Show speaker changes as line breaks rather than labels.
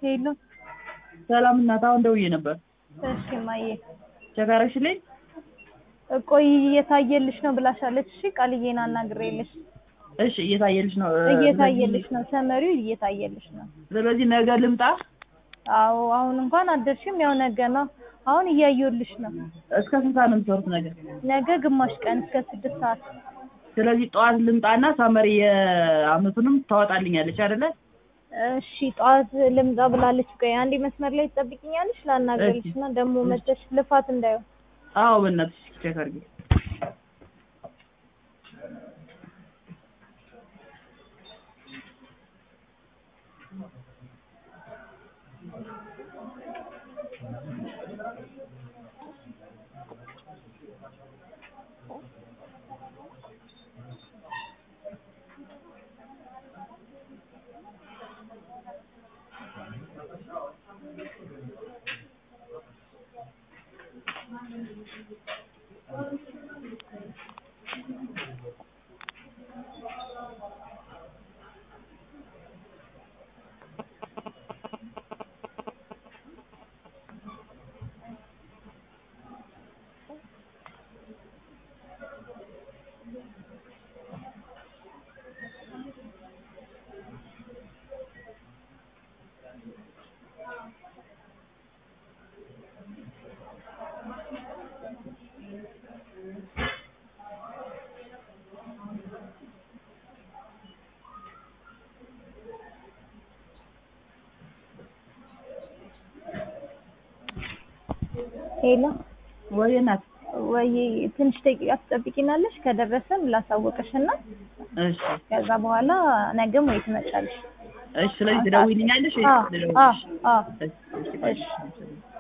ሄሎ
ሰላም እናት፣ አሁን ደውዬ ነበር።
እሺ ማየ
ቼክ አደረግሽልኝ?
ቆይ እየታየልሽ ነው ብላሻለች። እሺ ቃልዬን አናግሬልሽ
እሺ እየታየልሽ ነው?
እየታየልሽ ነው፣ ሰመሪው እየታየልሽ ነው።
ስለዚህ ነገ ልምጣ?
አዎ አሁን እንኳን አደርሽም፣ ያው ነገ ነው። አሁን እያየሁልሽ ነው።
እስከ ስንት ሰዓት ነው የምትሰሩት ነገ?
ነገ ግማሽ ቀን እስከ ስድስት ሰዓት
ስለዚህ ጠዋት ልምጣና ሳመሪ የአመቱንም ታወጣልኛለች አይደለ?
እሺ ጠዋት ልምጣ ብላለች። ቆይ አንዴ መስመር ላይ ትጠብቂኛለሽ፣ ላናግርልሽ እና ደግሞ መተሽ ልፋት እንዳይሆን
አዎ በእናትሽ ቼክ አድርጊ።
ሄሎ
ወይ እናት
ወይ ትንሽ ደቂቃ ትጠብቂናለሽ? ከደረሰን ላሳወቅሽ እና
እሺ
ከዛ በኋላ ነገም ወይ ትመጫለሽ።
እሺ። ስለዚህ ትደውይልኛለሽ?
አዎ አዎ አዎ
እሺ እሺ
እሺ